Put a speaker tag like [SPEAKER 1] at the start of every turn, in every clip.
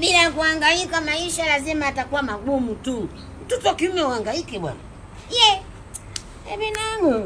[SPEAKER 1] bila kuhangaika, maisha lazima atakuwa magumu tu. Mtoto wa kiume uhangaike bwana. Ye ebe nangu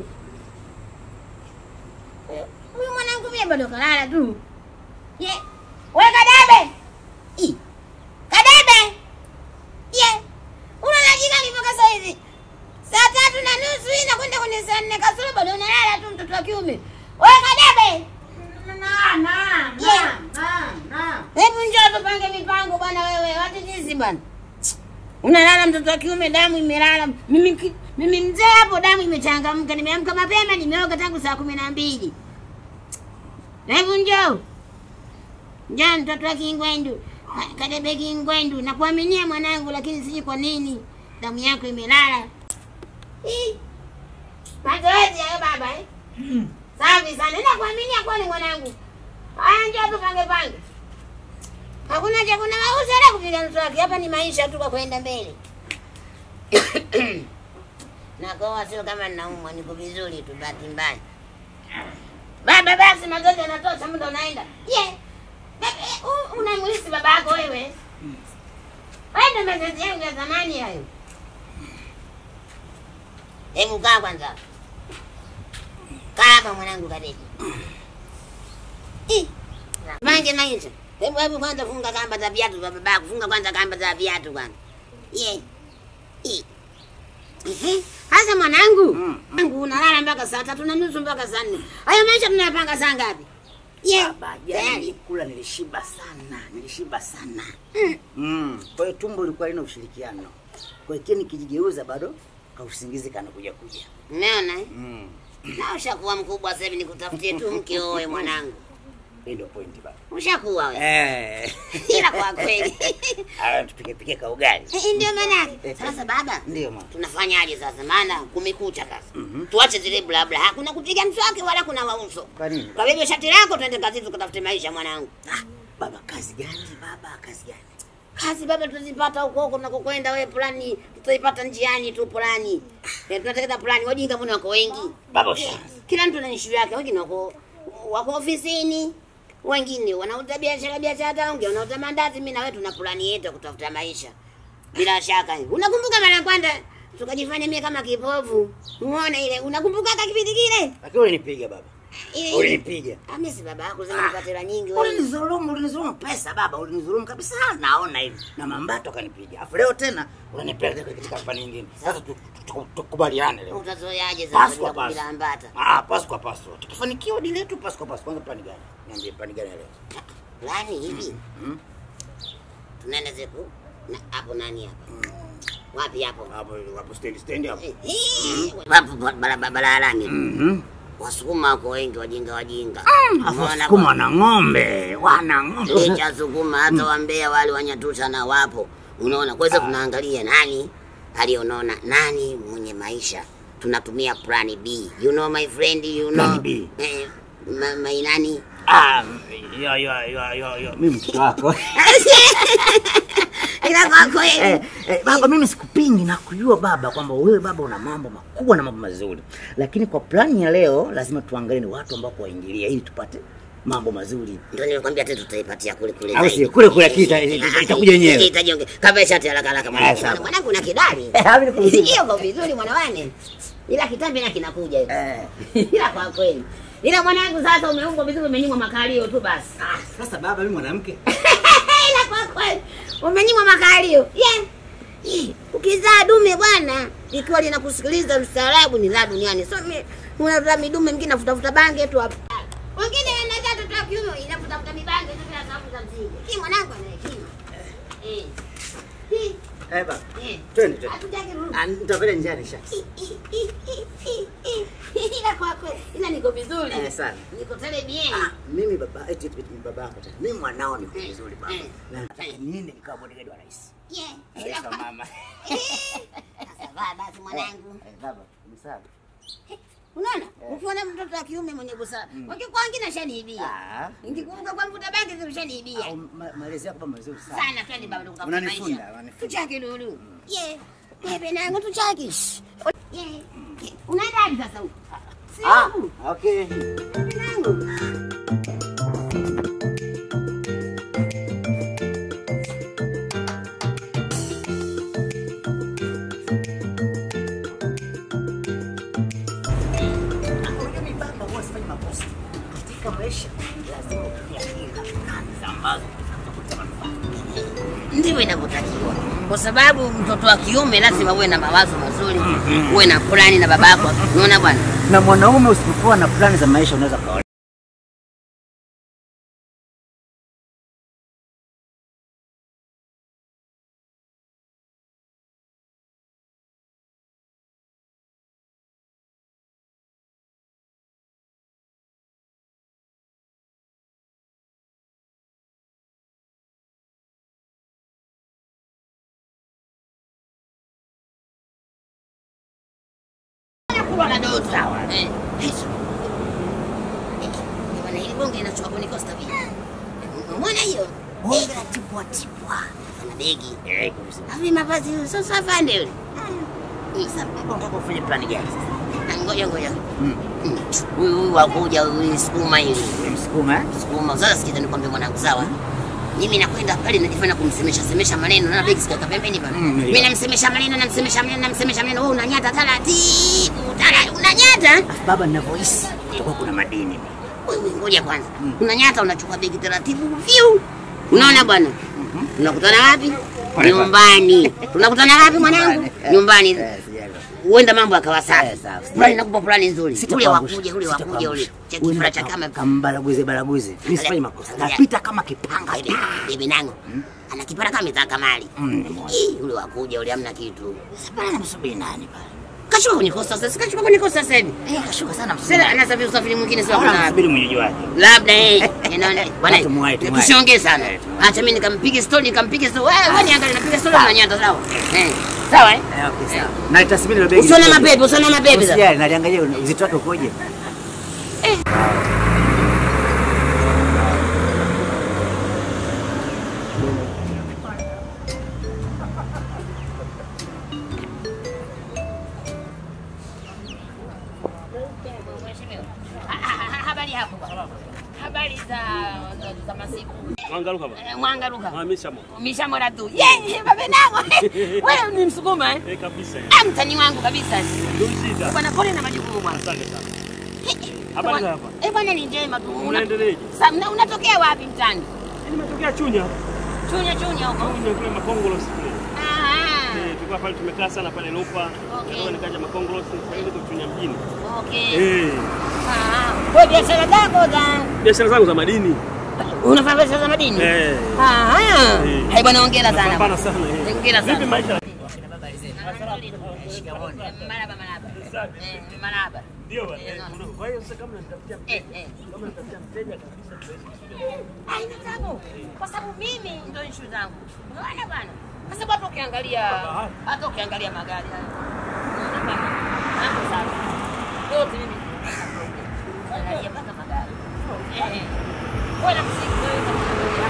[SPEAKER 1] huyu mwanangu mie bado kalala tu. Ye we Kadebe, I. Kadebe, ye unalajika ni mpaka saa hizi saa tatu na nusu hii nakwenda kwenye saa nne kasoro bado unalala tu, mtoto wa kiume. We Kadebe,
[SPEAKER 2] Na, na,
[SPEAKER 1] Yeah.
[SPEAKER 2] na, na.
[SPEAKER 1] Hebu njoo tupange mipango bwana wewe, watu jinsi bwana. Unalala mtoto wa kiume, damu imelala. Mimi ki- mimi mzee hapo, damu imechangamka. Nimeamka mapema, nimeoga tangu saa kumi na mbili. Hebu njoo, njoo mtoto wa Kingwendu, Ka- Kadebe Kingwendu. Nakuaminia mwanangu, lakini sijui kwa nini damu yako imelala. Hii. Mazoezi hayo baba eh? Safi sana, nakuaminia kweli mwanangu. Haya, njoo tupange pange. Hakuna cha kuna mauzo wala kupiga mswaki. Hapa ni maisha tu kwa kwenda mbele. Nakoa sio kama ninaumwa, niko vizuri tu, bahati mbaya. Baba, basi mazoezi yanatosha, muda unaenda. Ye yeah. Unamwisi baba yako wewe? Haya ndio mazoezi yangu ya zamani hayo. Hebu kaa kwanza, kaa hapa mwanangu Kadeti. Ih, Mange maisha. Hebu hebu kwanza funga kamba za viatu vya babako. Funga kwanza kamba za viatu kwanza. Ye. I. Ehe. Sasa mwanangu, mwanangu unalala mpaka saa tatu na nusu mpaka saa nne. Hayo maisha tunayapanga saa ngapi? Ye.
[SPEAKER 2] Baba, jana
[SPEAKER 1] Tayari.
[SPEAKER 2] nilikula nilishiba sana, nilishiba sana.
[SPEAKER 1] Mm.
[SPEAKER 2] Mm. Kwa hiyo tumbo lilikuwa lina ushirikiano. Kwa hiyo kile nikijigeuza bado kausingizi kanakuja kuja.
[SPEAKER 1] Umeona? eh?
[SPEAKER 2] Mm.
[SPEAKER 1] Na ushakuwa mkubwa sasa hivi nikutafutie tu mke oe mwanangu.
[SPEAKER 2] Hii ndio point baba.
[SPEAKER 1] Ushakuwa wewe.
[SPEAKER 2] Eh.
[SPEAKER 1] Ila kwa kweli.
[SPEAKER 2] Aya tupike pike ka ugali.
[SPEAKER 1] Eh, Ndio maana yake. Sasa baba,
[SPEAKER 2] Ndio mama.
[SPEAKER 1] tunafanyaje sasa? Maana kumekucha sasa.
[SPEAKER 2] Mhm.
[SPEAKER 1] Tuache zile bla bla. Hakuna kupiga mswaki wala kuna wauso.
[SPEAKER 2] Kwa nini?
[SPEAKER 1] Kwa hivyo shati lako twende kazini tukatafute maisha mwanangu.
[SPEAKER 2] Ah, baba kazi gani baba? Kazi gani?
[SPEAKER 1] Kazi baba tutazipata huko huko tunakokwenda wewe plani tutaipata njiani tu plani. Eh, tunatekeleza plani wajinga mbona wako wengi?
[SPEAKER 2] Baba ushaanza.
[SPEAKER 1] Kila mtu na issue yake, wengine wako wako ofisini, wengine wanauza biashara biashara taonge, wanauza mandazi, mimi na wewe tuna plani yetu ya kutafuta maisha. Bila shaka. Unakumbuka mara ya kwanza tukajifanya mimi kama kipofu. Umeona ile? Unakumbuka hata kipindi kile?
[SPEAKER 2] Lakini ulinipiga baba.
[SPEAKER 1] Ile ile.
[SPEAKER 2] Ulinipiga.
[SPEAKER 1] Ah, mimi si baba yako sema nipate hela nyingi wewe.
[SPEAKER 2] Ulinizulumu, ulinizulumu pesa baba, ulinizulumu kabisa, naona hivi. Na mambato akanipiga. Afu leo tena unanipeleka katika kampani nyingine. Sasa tu- tu- tu- tukubaliane leo.
[SPEAKER 1] Utazoeaje
[SPEAKER 2] Pasu
[SPEAKER 1] sasa
[SPEAKER 2] kwa
[SPEAKER 1] bila
[SPEAKER 2] pasu.
[SPEAKER 1] bila ambata?
[SPEAKER 2] Ah, pasu kwa pasu. Tukifanikiwa dili letu pasu kwa pasu. Kwanza plani gani? Niambie plani gani leo?
[SPEAKER 1] Plani hivi.
[SPEAKER 2] Mhm.
[SPEAKER 1] Tunaenda zeku na hapo nani hapa? Wapi hapo?
[SPEAKER 2] Hapo hapo stand stand hapo.
[SPEAKER 1] Eh, eh, Hapo barabara barabarani.
[SPEAKER 2] Mhm.
[SPEAKER 1] Wasukuma wako wengi, wajinga wajinga.
[SPEAKER 2] Afu
[SPEAKER 1] Umeona
[SPEAKER 2] sukuma
[SPEAKER 1] kwa-
[SPEAKER 2] wana ng'ombe, wana ng'ombe.
[SPEAKER 1] licha Sukuma hata Wambea wale Wanyatusha na wapo, unaona. Kwa hiyo tunaangalia nani alionona, nani mwenye maisha, tunatumia plan B. You know my friend, you know
[SPEAKER 2] Plan B.
[SPEAKER 1] eh, ma, my nani
[SPEAKER 2] Ah, yo yo yo yo yo. Mimi mtoto wako.
[SPEAKER 1] ila kwa kweli
[SPEAKER 2] Eh, eh, baba mimi sikupingi na kujua baba kwamba wewe baba una mambo makubwa na mambo mazuri, lakini kwa plani ya leo lazima tuangalie ni watu ambao kuwaingilia ili tupate mambo mazuri.
[SPEAKER 1] ndio nilikwambia tena tutaipatia kule kule
[SPEAKER 2] Au
[SPEAKER 1] zaidi.
[SPEAKER 2] sio? Kule kule kita- ita- itakuja yenyewe.
[SPEAKER 1] itajonge kama shati haraka haraka
[SPEAKER 2] Eh,
[SPEAKER 1] mwanangu
[SPEAKER 2] sawa.
[SPEAKER 1] mwanangu na kidali
[SPEAKER 2] Eh, hapo ni kuzima.
[SPEAKER 1] hiyo kwa vizuri mwanawane ila kitambi na kinakuja hiyo
[SPEAKER 2] Eh,
[SPEAKER 1] ila kwa kweli ila mwanangu sasa umeumbwa vizuri umenyimwa makalio tu basi
[SPEAKER 2] ah, sasa baba mimi mwanamke.
[SPEAKER 1] ila kwa kweli umenyimwa makalio yeah. Eh, ukizaa dume bwana ikiwa linakusikiliza mstaarabu ni la duniani so mi- unazaa midume mingine nafutafuta bange tu hapa wengine wanazaa toto wa kiume inafutafuta mibange tu bila sababu za msingi hii mwanangu ana hekima eh Hii,
[SPEAKER 2] Eh baba.
[SPEAKER 1] eh.
[SPEAKER 2] Twende twende.
[SPEAKER 1] Hatutaki rudi.
[SPEAKER 2] Ah, nitapenda njiani sha.
[SPEAKER 1] ila kwa kweli ila niko vizuri
[SPEAKER 2] Eh, sana.
[SPEAKER 1] niko tele bien
[SPEAKER 2] Ah, mimi baba eti eti eti baba yako tena. Mimi mwanao ni vizuri baba.
[SPEAKER 1] Eh.
[SPEAKER 2] Na nataka niende nikawa bodyguard wa rais.
[SPEAKER 1] yeah ila
[SPEAKER 2] Rais wa
[SPEAKER 1] kwa
[SPEAKER 2] mama.
[SPEAKER 1] sasa baba basi mwanangu
[SPEAKER 2] Eh, baba, msaada.
[SPEAKER 1] unaona ukiona mtoto wa kiume mwenye busara wakikuwa wengine ashaniibia
[SPEAKER 2] Ah.
[SPEAKER 1] nikikumbuka kwa mvuta bangi zimeshaniibia
[SPEAKER 2] Au ma- malezi yako baba mazuri sana.
[SPEAKER 1] sana twende baba tukutafuta
[SPEAKER 2] Unanifunda,
[SPEAKER 1] maisha
[SPEAKER 2] unanifunda.
[SPEAKER 1] tuchake lulu ye bebe nangu tuchake Shh. ye unaenda hadi sasa huko si
[SPEAKER 2] Ah,
[SPEAKER 1] huku
[SPEAKER 2] okay.
[SPEAKER 1] bebe nangu
[SPEAKER 2] mawazo utakuta manufaa.
[SPEAKER 1] ndivyo inavyotakiwa, kwa sababu mtoto wa kiume lazima uwe na mawazo mazuri, uwe na plani na babako. Unaona bwana,
[SPEAKER 2] Na mwanaume usipokuwa na plani za maisha unaweza kaolewa.
[SPEAKER 1] nakula na dozi sawa. Eh, hizo. Eh, bwana, hili bonge linachukua kwenye kosta vipi? Umeona hiyo? Bonge la tipwa tipwa. Ana begi.
[SPEAKER 2] Eh, kabisa.
[SPEAKER 1] Havi mavazi sasa afande yule. Sasa
[SPEAKER 2] Unataka ufanye plani gani sasa?
[SPEAKER 1] ngoja ngoja. Mm. Huyu huyu wakuja huyu sukuma hivi.
[SPEAKER 2] Msukuma eh?
[SPEAKER 1] Sukuma. Sasa sikiza nikwambie mwanangu sawa. Mimi nakwenda pale najifanya kumsemesha semesha maneno na begi sikata pembeni pale.
[SPEAKER 2] Mm,
[SPEAKER 1] Mimi
[SPEAKER 2] ndio.
[SPEAKER 1] namsemesha maneno namsemesha maneno namsemesha maneno wewe unanyata taratibu. Tara unanyata.
[SPEAKER 2] Baba ninavyohisi kutakuwa kuna madini.
[SPEAKER 1] Wewe ngoja kwanza. Unanyata unachukua begi taratibu. View. Unaona bwana? Tunakutana wapi?
[SPEAKER 2] Pale
[SPEAKER 1] Nyumbani. Tunakutana wapi mwanangu? Nyumbani.
[SPEAKER 2] Eh, sijali.
[SPEAKER 1] Huenda mambo yakawa safi.
[SPEAKER 2] Eh, sawa.
[SPEAKER 1] Fulani nakupa fulani nzuri. Ule
[SPEAKER 2] Sitakuangusha.
[SPEAKER 1] wakuja, ule wakuja, ule.
[SPEAKER 2] Sitakuangusha.
[SPEAKER 1] Cha
[SPEAKER 2] Wewe
[SPEAKER 1] kifura
[SPEAKER 2] ndio
[SPEAKER 1] cha kama
[SPEAKER 2] kambalaguze balaguze. Mimi sifanyi makosa.
[SPEAKER 1] Angalia.
[SPEAKER 2] Napita kama kipanga.
[SPEAKER 1] Bibi, bibi nangu. Ana kipara kama mitaka mali.
[SPEAKER 2] Mm, nimeona.
[SPEAKER 1] Ih, ule wakuja, ule hamna kitu.
[SPEAKER 2] Sasa pale namsubiri nani pale?
[SPEAKER 1] Kashuka kwenye kosta sasa, kashuka kwenye kosta sasa hivi.
[SPEAKER 2] Eh, kashuka sana msubiri.
[SPEAKER 1] Sasa anasafiri usafiri mwingine sio
[SPEAKER 2] Naona
[SPEAKER 1] kuna
[SPEAKER 2] msubiri mwenyeji wake.
[SPEAKER 1] labda eh inaona bwana
[SPEAKER 2] Tumuwahi, tumuwahi.
[SPEAKER 1] tusiongee sana
[SPEAKER 2] Eh, tumuwahi.
[SPEAKER 1] acha mimi nikampige story nikampige story wewe wewe niangalie napiga story na nyanda sawa eh sawa eh
[SPEAKER 2] Eh, okay, sawa. Na itasimini ile begi.
[SPEAKER 1] usione mapepe usione mapepe sasa
[SPEAKER 2] Usijali, naliangalia uzito wake ukoje.
[SPEAKER 1] habari hapo habari za za masiku
[SPEAKER 3] Mwangaruka baba.
[SPEAKER 1] Eh, mwanga ruka
[SPEAKER 3] Ah, mishamo.
[SPEAKER 1] mishamora tu yeye baba nangu wewe ni msukuma eh
[SPEAKER 3] Eh, kabisa.
[SPEAKER 1] Ah, mtani wangu kabisa
[SPEAKER 3] Ndio shida.
[SPEAKER 1] bwana pole na majukumu bwana
[SPEAKER 3] Asante sana. Habari za hapa?
[SPEAKER 1] eh bwana ni njema tu Una-
[SPEAKER 3] Unaendeleaje?
[SPEAKER 1] Sa- una- unatokea wapi mtani
[SPEAKER 3] Nimetokea Chunya.
[SPEAKER 1] chunya chunya huko
[SPEAKER 3] Chunya kule Makongolo kule.
[SPEAKER 1] ah
[SPEAKER 3] Eh, tulikuwa pale tumekaa sana pale Lupa.
[SPEAKER 1] Okay.
[SPEAKER 3] Ndio nikaja Makongolo sasa hivi niko Chunya mjini.
[SPEAKER 1] okay
[SPEAKER 3] Eh,
[SPEAKER 1] Ah, kwa biashara zako za
[SPEAKER 3] biashara zangu za madini.
[SPEAKER 1] unafanya biashara za madini?
[SPEAKER 3] Eh.
[SPEAKER 1] Ah, ah.
[SPEAKER 3] Eh.
[SPEAKER 1] Hai bwana hongera sana.
[SPEAKER 3] Napambana sana. eh.
[SPEAKER 1] Hongera sana.
[SPEAKER 3] Vipi maisha?
[SPEAKER 1] Maraba maraba. Eh, maraba.
[SPEAKER 3] Ndio bwana. Eh, una- Kwa hiyo sasa kama nitafutia
[SPEAKER 1] Eh, eh.
[SPEAKER 3] kama nitafutia mteja kabisa tuwezi
[SPEAKER 1] Haina tabu. Kwa sababu mimi ndio issue zangu. Unaona bwana? Kwa sababu hata ukiangalia hata ukiangalia magari haya. Unaona bwana? Mambo sawa. Yote mimi angalia mpaka magari. Eh. Bwana msingi wewe kama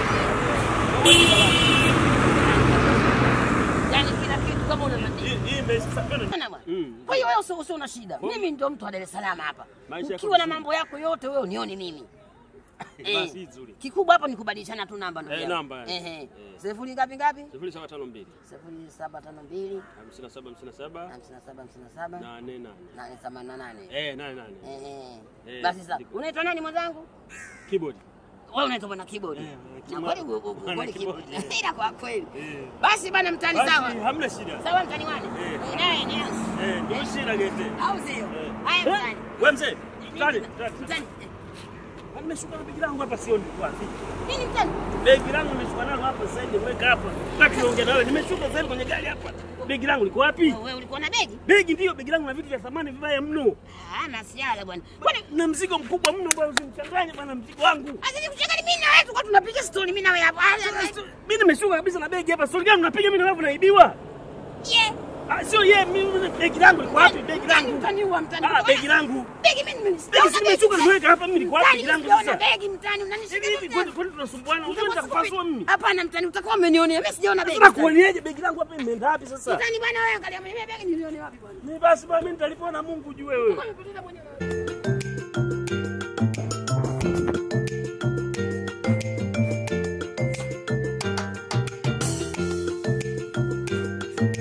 [SPEAKER 1] Yaani kila kitu kama una madini.
[SPEAKER 3] Hii hii imesha sasa
[SPEAKER 1] Bwana bwana.
[SPEAKER 3] Mm.
[SPEAKER 1] Kwa hiyo wewe usio usio na shida. Mimi ndio mtu wa Dar es Salaam hapa.
[SPEAKER 3] Maisha yako
[SPEAKER 1] Ukiwa na
[SPEAKER 3] vizuri.
[SPEAKER 1] mambo yako yote wewe unione mimi. Eh,
[SPEAKER 3] Basi nzuri.
[SPEAKER 1] Kikubwa hapa ni kubadilishana tu namba ndugu
[SPEAKER 3] Eh,
[SPEAKER 1] yangu.
[SPEAKER 3] namba, eh.
[SPEAKER 1] Ehe.
[SPEAKER 3] Eh.
[SPEAKER 1] Sifuri ngapi ngapi?
[SPEAKER 3] 0752
[SPEAKER 1] Sifuri saba tano mbili
[SPEAKER 3] 57 57
[SPEAKER 1] hamsini na saba hamsini na saba
[SPEAKER 3] 88.
[SPEAKER 1] nane themanini na nane.
[SPEAKER 3] Eh, nane nane.
[SPEAKER 1] Ehe.
[SPEAKER 3] Eh,
[SPEAKER 1] Basi sasa
[SPEAKER 3] ndiko.
[SPEAKER 1] unaitwa nani mwenzangu?
[SPEAKER 3] Keyboard.
[SPEAKER 1] Wewe unaitwa bwana keyboard.
[SPEAKER 3] Eh,
[SPEAKER 1] Na
[SPEAKER 3] kima-
[SPEAKER 1] kweli u- u- u-
[SPEAKER 3] bwana
[SPEAKER 1] kweli
[SPEAKER 3] keyboard.
[SPEAKER 1] keyboard. Ila kwa kweli.
[SPEAKER 3] Eh.
[SPEAKER 1] Basi bwana mtani
[SPEAKER 3] Basi,
[SPEAKER 1] sawa.
[SPEAKER 3] hamna shida.
[SPEAKER 1] Sawa mtani wani?
[SPEAKER 3] Eh.
[SPEAKER 1] Eh, Naye ni yangu.
[SPEAKER 3] Eh, ndio shida gete.
[SPEAKER 1] Au sio?
[SPEAKER 3] Eh.
[SPEAKER 1] Haya
[SPEAKER 3] Eh,
[SPEAKER 1] mtani.
[SPEAKER 3] Wewe mzee. Tani, tani.
[SPEAKER 1] Mtani. eh,
[SPEAKER 3] Nimeshuka na begi langu hapa sioni wapi.
[SPEAKER 1] Nini mtani?
[SPEAKER 3] Begi langu nimeshuka nalo hapa sasa hivi weka hapa. Nataka niongee nawe. Nimeshuka sasa hivi kwenye gari hapa. Begi langu liko wapi?
[SPEAKER 1] Wewe ulikuwa na begi?
[SPEAKER 3] Begi ndio begi langu na vitu vya thamani vibaya mno.
[SPEAKER 1] Ah, masiala bwana. Kwani
[SPEAKER 3] Na mzigo mkubwa mno bwana usimchanganye bwana mzigo wangu.
[SPEAKER 1] Sasa nikuchanganya mimi na wewe tulikuwa tunapiga story mimi na wewe hapa.
[SPEAKER 3] Mimi nimeshuka kabisa na begi hapa. Stori gani unapiga mimi na wewe unaibiwa?
[SPEAKER 1] Ye.
[SPEAKER 3] Ah, sio yeye mimi begi langu liko wapi? Begi langu.
[SPEAKER 1] Mtani huwa mtani.
[SPEAKER 3] Ah, begi langu.
[SPEAKER 1] Begi mimi mimi.
[SPEAKER 3] Begi si nimeshuka nimeweka hapa mimi liko wapi begi langu
[SPEAKER 1] Mtani
[SPEAKER 3] sasa?
[SPEAKER 1] begi mtani
[SPEAKER 3] Hivi
[SPEAKER 1] unanishika
[SPEAKER 3] hivi kwani kwani tunasumbuana? Unajua nitakupasua mimi.
[SPEAKER 1] Hapana mtani utakuwa umenionea. Mimi sijaona begi.
[SPEAKER 3] Sasa kuoneje begi langu hapa imeenda wapi sasa?
[SPEAKER 1] Mtani bwana wewe angalia mimi begi nilione wapi bwana.
[SPEAKER 3] Ni basi bwana mimi nitalipwa na Mungu juu wewe.
[SPEAKER 1] Kwa nini mwenyewe?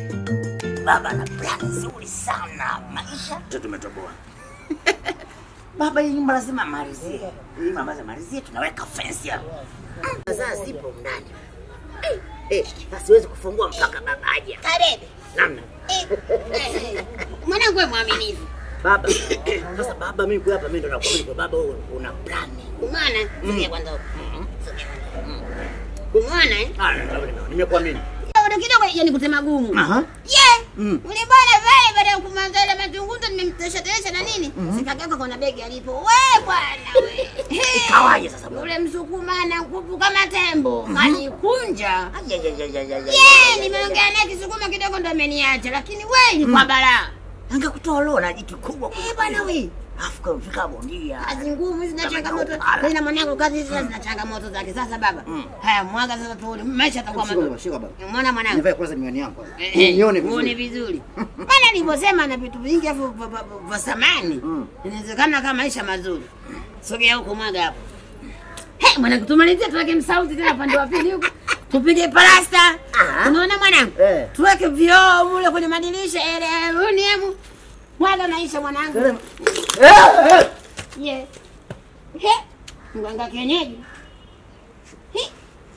[SPEAKER 2] Baba na plani nzuri sana maisha. Sasa tumetoboa. Baba, hii nyumba lazima malizie. Hii nyumba lazima malizie, tunaweka fence hapo. Mm, Sasa zipo ndani. Eh, eh, na siwezi kufungua mpaka baba aje.
[SPEAKER 1] Karebe.
[SPEAKER 2] Namna.
[SPEAKER 1] Eh, eh, Mwanangu wewe mwaminifu.
[SPEAKER 2] Baba. Sasa baba, mimi kwa hapa mimi ndo nakwambia kwa baba wewe una plani.
[SPEAKER 1] Umeona? Sogea kwanza huko. Sogea kwanza. Umeona eh?
[SPEAKER 2] Ah, nimekuamini.
[SPEAKER 1] Kidogo kidogo yani kutema gumu.
[SPEAKER 2] Aha.
[SPEAKER 1] Ye!
[SPEAKER 2] Mm.
[SPEAKER 1] Ule bwana pale baada ya kumaliza ile mazungumzo nimemtesha tesha na nini? Sikageuka kuna begi alipo. We bwana we. He.
[SPEAKER 2] Ikawaje sasa bwana?
[SPEAKER 1] Yule msukuma na nguvu kama tembo. Kanikunja.
[SPEAKER 2] Ayayayayayaya.
[SPEAKER 1] Ye, nimeongea naye kisukuma kidogo ndo ameniacha lakini we ni kwa balaa.
[SPEAKER 2] Angekutoa leo na jitu kubwa.
[SPEAKER 1] Eh bwana we.
[SPEAKER 2] Afu kama fika bondia.
[SPEAKER 1] Kazi ngumu hizi zina changamoto.
[SPEAKER 2] Ala.
[SPEAKER 1] Tena mwanangu kazi hizi zina changamoto zake. Sasa baba.
[SPEAKER 2] Mm.
[SPEAKER 1] Haya mwaga sasa tuone. Maisha yatakuwa
[SPEAKER 2] Shika
[SPEAKER 1] mazuri.
[SPEAKER 2] baba, shika baba.
[SPEAKER 1] Umeona mwanangu?
[SPEAKER 2] Nivae kwanza miwani yangu. kwanza.
[SPEAKER 1] Eh, eh,
[SPEAKER 2] Nione
[SPEAKER 1] uone
[SPEAKER 2] vizuri.
[SPEAKER 1] vizuri. Maana nilivyosema na vitu vingi hapo vya- vya- vya samani.
[SPEAKER 2] Mm.
[SPEAKER 1] Inawezekana kama maisha mazuri. Sogea huko mwaga hapo. He, mwanangu tumalizie tuweke msauti tena pande wa pili huko. Tupige plasta.
[SPEAKER 2] Aha.
[SPEAKER 1] Unaona mwanangu?
[SPEAKER 2] Eh.
[SPEAKER 1] Tuweke vioo mule kwenye madirisha ele uniemu. Mwaga maisha mwanangu.
[SPEAKER 2] Eh, eh.
[SPEAKER 1] Ye. He. Mganga kienyeji. He.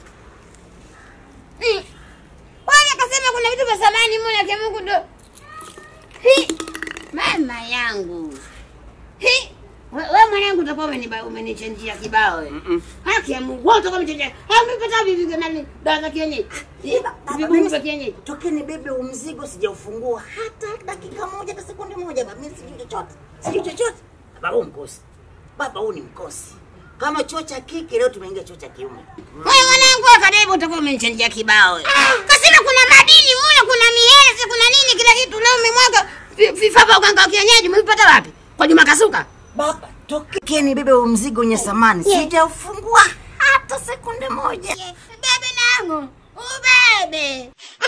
[SPEAKER 1] Mm. Wale akasema kuna vitu vya samani mule kwa Mungu ndo. He. Mama yangu. He. We, we mwanangu utakuwa umeniba umenichenjia kibao wewe.
[SPEAKER 2] Mm-mm.
[SPEAKER 1] Haki ya Mungu wote kama umechenjia. Hao umepata vipi vya nani? Dawa za kienyeji. Eh,
[SPEAKER 2] Baba,
[SPEAKER 1] Vibumu
[SPEAKER 2] mimi
[SPEAKER 1] vya
[SPEAKER 2] si-
[SPEAKER 1] kienyeji.
[SPEAKER 2] Tokeni bebe huu mzigo sijaufungua hata dakika moja hata sekunde moja baba. Mimi sijui chochote. Sijui chochote. Baba huu mkosi. Baba huu ni mkosi. Kama chuo cha kike leo tumeingia chuo cha kiume.
[SPEAKER 1] Wewe mwanangu wa karibu utakuwa umenichangia kibao. wewe. Kasema kuna madini mule, kuna miezi, kuna nini kila kitu leo umemwaga vi- vifaa vya uganga wa kienyeji umevipata wapi? Kwa Juma Kasuka.
[SPEAKER 2] Baba, tokeni bebe huu mzigo wenye samani.
[SPEAKER 1] Yeah.
[SPEAKER 2] Sijaufungua hata sekunde moja.
[SPEAKER 1] Bebe nangu. Ubebe.